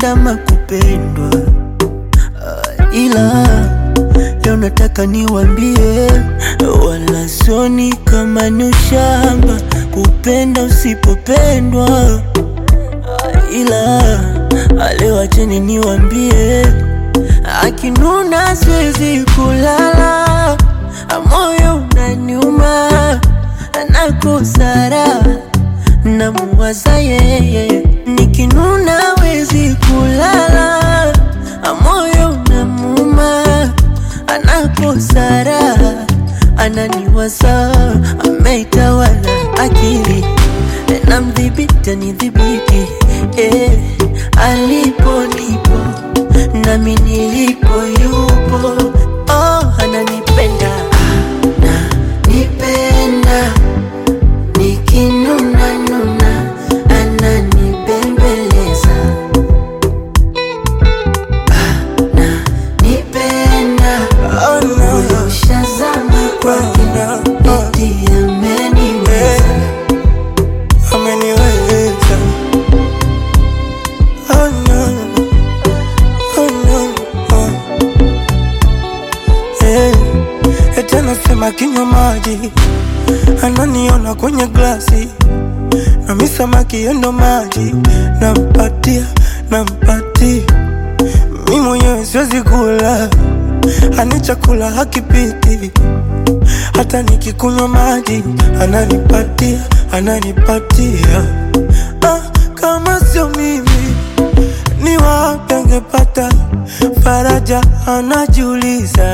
kupenda makupendwa uh, ila leo nataka niwambie, wala sioni kama ni ushamba kupenda usipopendwa uh, ila leo acheni niwambie, akinuna siwezi kulala, moyo unaniuma, nakosa raha namuwaza yeye, nikinuna wezi kulala, moyo unamuuma, anakosa raha, ananiwaza, ameitawala akili, namdhibiti anidhibiti, eh, alipo nipo nami nilipo yupo, oh, ananipenda ananipenda nikinuna nuna ananibembeleza ananipenda Oh, no. moyo ushazama kwake eti ameniweza ameniweza. Oh, no. Oh, no. Oh. Eh, eti anasema kinywa maji ananiona kwenye glasi nami samaki yendo maji nampatia nampatia mi mwenyewe siwezi kula ani chakula hakipiti hata nikikunywa maji ananipatia ananipatia ah, kama sio mimi ni wapi angepata faraja anajiuliza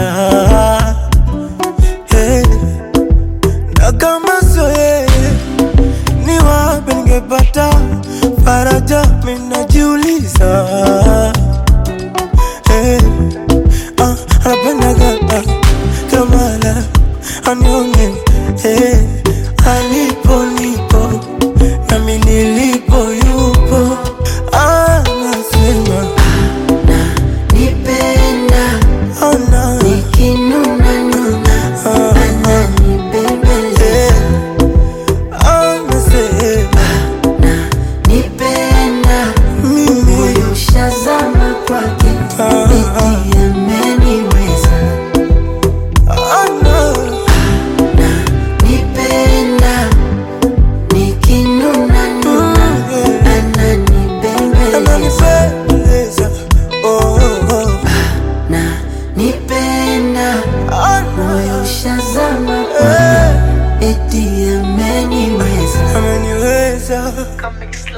hey. na kama sio yeye ni wapi ningepata faraja minajiuliza hey. ah, anapendaga ah, kamala anione hey. alipo nipo nami nilipo yupo anasema nipenda oh, no. nikinuna nuna Ah, ananibembeleza anasema nipenda mimi moyo ushazama kwake Ah. eti ameniweza oh, no. nipenda nikinuna nuna ananibembeleza ananipendeza oh, oh. na nipenda Oh, no. moyo ushazama kwake Eh, eti ameniweza ameniweza Comic